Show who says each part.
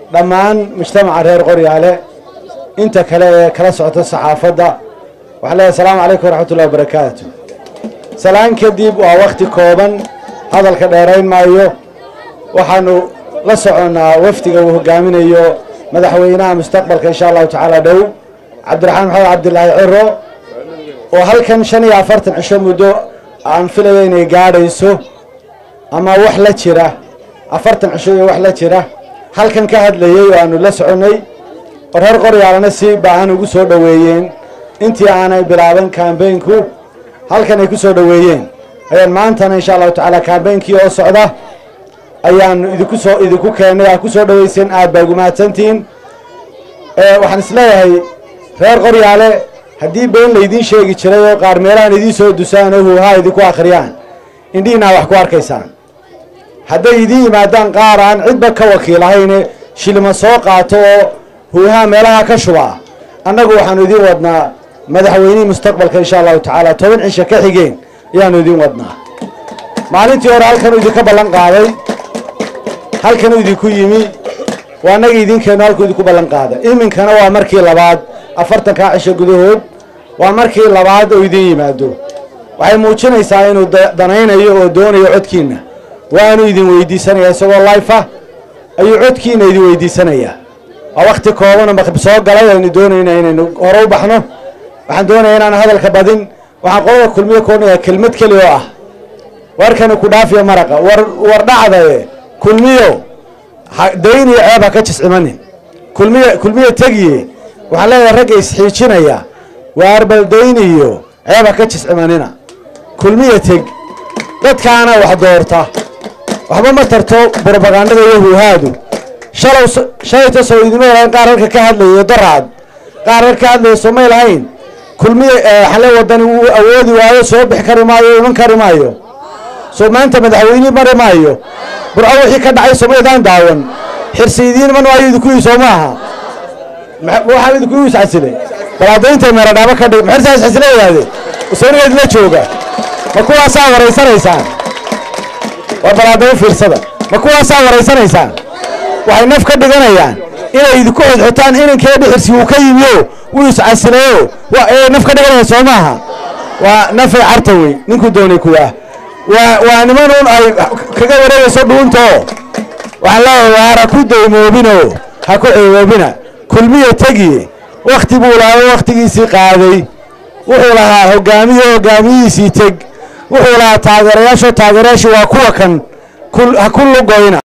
Speaker 1: dhammaan mujtamaca reer qoryaale inta kale ee kala socota saxaafadda waxaan leeyahay asalaamu calaykum waraxmatullahi wabarakaatu salaan kadib waa wakhti kooban hadalka dheerayn maayo waxaanu la soconnaa wafdiga uu hogaaminayo madaxweynaha mustaqbalka insha allahu tacaala dhow cabdiraxmaan maxamed cabdilaahi ciro oo halkan shan iyo afartan cisho muddo aan filayo inay gaadhayso ama wax la jira afartan cisho iyo wax la jira halkan ka hadlayey oo aanu la soconnay oo reer qoryaalana si baahan ugu soo dhoweeyeen intii aanay bilaaban kambeynku halkan ay ku soo dhoweeyeen ayaan maantana insha allahu tacaala kambeynkii oo socda ayaanu idinku soo idinku keennay aad ku soo dhoweyseen aad baa ugu mahadsantihiin waxaan isleeyahay reer qoryaale haddii been laydiin sheegi jiray oo qaar meelahan idiin soo dusaan oo huuhaa idinku akhriyaan indhihiinaa wax ku arkaysaan hadday idiin yimaadaan qaar aan cidba ka wakiilahayne shilima soo qaato oo huuhaa meelaha ka shubaa annagu waxaanu idiin wadnaa madaxweynihii mustaqbalka insha allahu tacaala toban cisho ka xigeen ayaanu idiin wadnaa maalintii hore halkanuu idinka ballan qaaday halkanuu idinku yimi waa annaga idinkeennu halkuu idinku ballan qaaday iminkana waa markii labaad afartankaa cisho gudahood waa markii labaad oo idiin yimaado waxay muujinaysaa inuu danaynayo oo doonayo codkiinna waanu idin weydiisanaya isagoo life ah ayuu codkiina idin weydiisanayaa waa wakti koobanoo maqrib soo galay aynu doonayna inaynu hore u baxno waxaan doonaya inaan hadalka badin waxaan qolada kulmiyo koonaya kelmad keli oo ah warkani ku dhaafiyo maraqa war war dhacdaye kulmiyo dayn iyo ceeb ha ka jiscimanin kulmiyo kulmiyo tegiye waxaan leeyahay ragga isxiijinaya waar bal dayn iyo ceeb ha ka jiscimanina kulmiyo teg dadkaana wax doorta waxba ma tarto brobagandada iyo huuhaadu shalow shalayta soo idima lahayn qaar halka ka hadlayo daraad qaar halka ka hadlayo soomay lahayn kulmiye xale wadani wuu awoodi waayo soo bixi kari maayo iman kari maayo soo maanta madaxweyne mari maayo burco wixii ka dhacay somaydaan daawan xirsi idiin man waayo idinku soo maaha waxaa idinku isxasilay balaadaynta meeradhaabo ka dhig maxirsaa isxasila wadaade usooniga idila jooga ma kuwaasaa waraysanaysaan waa balaadayn fiirsada ma kuwaasaa waraysanaysaan waxay naf ka dhiganayaan inay idinku xodxotaan inankeedhi xirsi wuu ka yimiyo wuu iscasilayo waa naf ka dhiganayaan soo maaha waa nafay carta wey ninkuu doonay kuwaa waa waa nimanuun ay kaga wareegayso dhuuntoo waxaan leeyahay waar ha ku daymoobinoo ha ku ceewoobina kulmiya tegiye wakhti buu lahaa wakhtigiisii qaaday wuxuu lahaa hogaamiye hogaamiyihiisii teg wuxuu lahaa taageerayaasho taageerayaashii waa kuwa kan ha ku lugoyna